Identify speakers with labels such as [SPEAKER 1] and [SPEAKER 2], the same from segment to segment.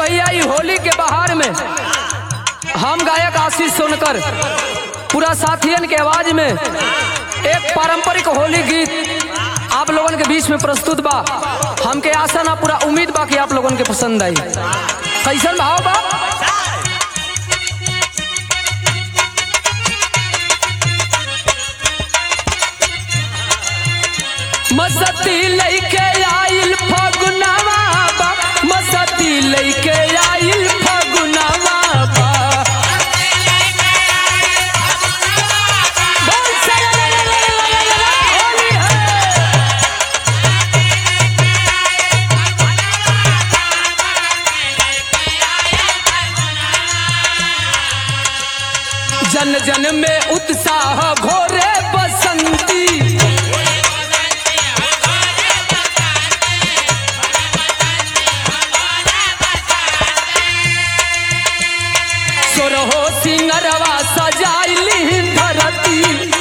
[SPEAKER 1] भैया ई होली के बहार में हम गायक आशीष सोनकर पूरा साथियन के आवाज में एक पारंपरिक होली गीत आप लोगन के बीच में प्रस्तुत बा हमके आशा ना पूरा उम्मीद बा कि आप लोगन के पसंद आई कैसन भाव बा मसती लइके आइल फगुनवा बा मसती लइके आइल फगुनवा बा बोल सरलललललललला, होली है जन जन में उत्साह घोरे बसंती सोरहो सिंगरवा सजाइली धरती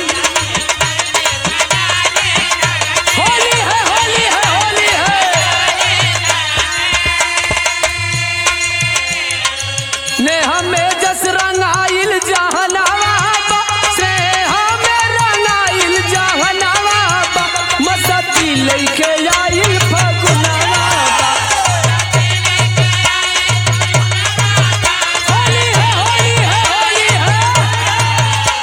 [SPEAKER 1] होली है होली है होली है ने हमें जस रंगाइल जहनावा बा, से हमें रंगाइल जहनावा बा, मसती लइके आइल फगुनवा बा। होली है होली है होली है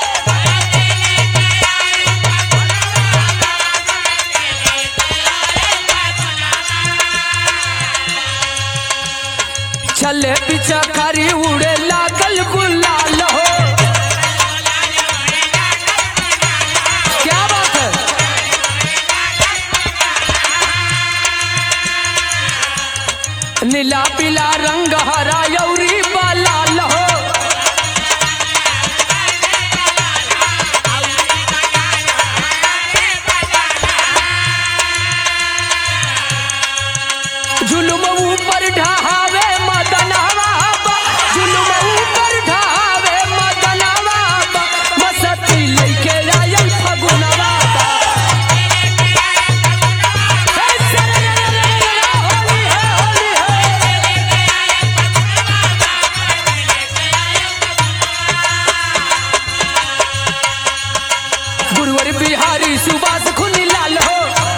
[SPEAKER 1] चले पीछा खरी उड़े लागल गुलाल हो क्या बात है नीला पीला रंग हरा यौरी लाल हो जुलुम ऊपर ढहावे मदनवा बा, जुलुम ऊपर ढहावे मदनवा बा, मसती लइके आयल फगुनवा बा। हे सरलललललला, होली है, होली है। गुरुवर बिहारी सुभाष खुनी लाल हो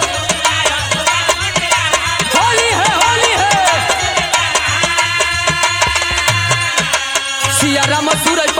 [SPEAKER 1] होली है होली है सिया राम सूरज